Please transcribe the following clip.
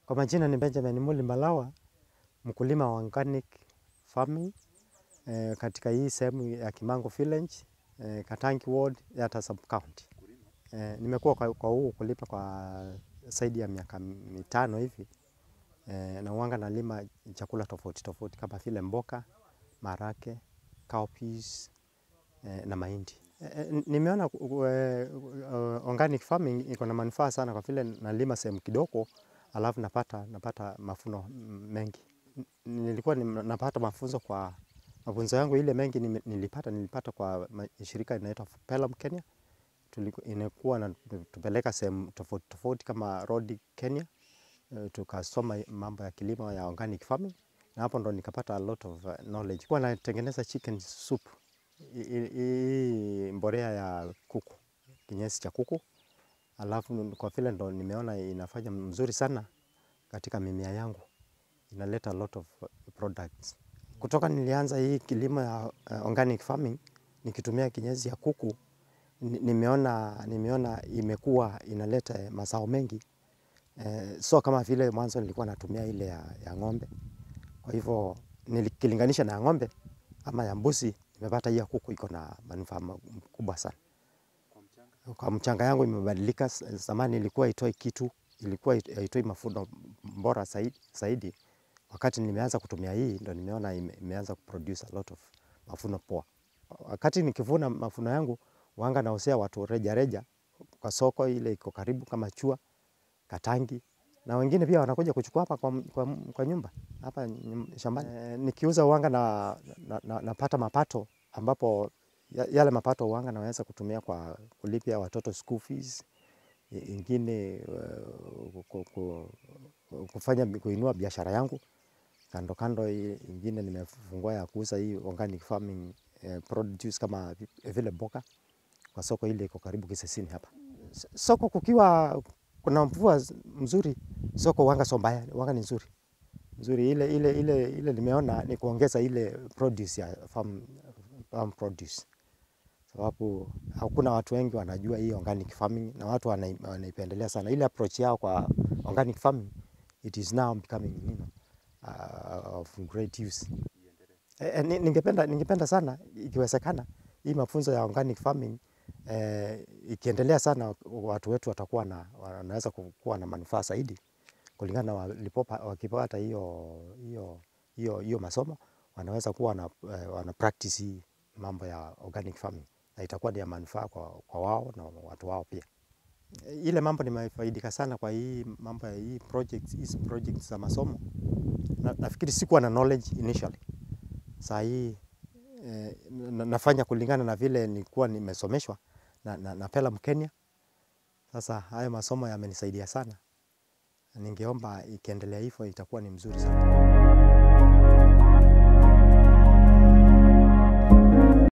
Kwa majina ni Benjamin Muli Malawa, mkulima wa organic farming eh, katika hii sehemu ya Kimango Village eh, Katangi Ward, Yatta sub county. Eh, nimekuwa kwa, kwa huu ukulima kwa zaidi ya miaka mitano hivi eh, na uwanga nalima chakula tofauti tofauti kama vile mboka, marake, cowpeas eh, na mahindi. Eh, nimeona uh, organic farming iko na manufaa sana kwa vile nalima sehemu kidogo alafu napata, napata mafuno mengi. Nilikuwa napata mafunzo kwa mafunzo yangu ile mengi nilipata, nilipata kwa shirika inaitwa Pelham Kenya. Inakuwa na tupeleka sehemu tofauti tofauti kama Rodi Kenya, tukasoma mambo ya kilimo ya organic farming na hapo ndo nikapata a lot of knowledge. Kwa natengeneza chicken soup, hii mbolea ya kuku, kinyesi cha kuku. Alafu kwa vile ndo nimeona inafanya mzuri sana katika mimea yangu, inaleta a lot of products. Kutoka nilianza hii kilimo ya organic farming, nikitumia kinyesi ya kuku, nimeona, nimeona imekuwa inaleta mazao mengi. So kama vile mwanzo nilikuwa natumia ile ya, ya ng'ombe. Kwa hivyo nikilinganisha na ya ng'ombe ama ya mbuzi, nimepata hii ya kuku iko na manufaa kubwa sana. Kwa mchanga yangu imebadilika, zamani ilikuwa haitoi kitu, ilikuwa haitoi mafuno bora zaidi. Wakati nimeanza kutumia hii, ndo nimeona imeanza kuproduce a lot of mafuno poa. Wakati nikivuna mafuno yangu, huwanga nauzia watu reja reja kwa soko ile iko karibu kama Chua, Katangi. Na wengine pia wanakuja kuchukua hapa kwa, kwa, kwa nyumba, hapa shambani. E, nikiuza huwanga na, na, na, napata mapato ambapo yale mapato huwanga naweza kutumia kwa kulipia watoto school fees, ingine uh, kufanya kuinua biashara yangu kando kando. Ingine nimefungua ya kuuza hii organic farming eh, produce kama vile mboga kwa soko ile iko karibu Kisesini hapa. Soko kukiwa kuna mvua mzuri, soko huwanga sio mbaya, huwanga ni nzuri nzuri. Ile, ile, ile, ile nimeona ni kuongeza ile produce ya farm, farm produce sababu hakuna watu wengi wanajua hii organic farming na watu wanaipendelea sana ile approach yao kwa organic farming. It is now becoming you know, uh, of great use. Eh, ningependa, ningependa sana ikiwezekana hii mafunzo ya organic farming eh, ikiendelea sana, watu wetu watakuwa na wanaweza kuwa na manufaa zaidi kulingana na wakipata hiyo hiyo hiyo hiyo masomo, wanaweza kuwa na, wana practice hii mambo ya organic farming na itakuwa ni ya manufaa kwa, kwa wao na watu wao pia. Ile mambo nimefaidika sana kwa hii mambo ya hii projects, hizi projects za masomo na, nafikiri sikuwa na knowledge initially. Saa hii eh, nafanya kulingana na vile nilikuwa nimesomeshwa na, na, na Pelham Kenya. Sasa hayo masomo yamenisaidia sana, ningeomba ikiendelea hivyo itakuwa ni mzuri sana.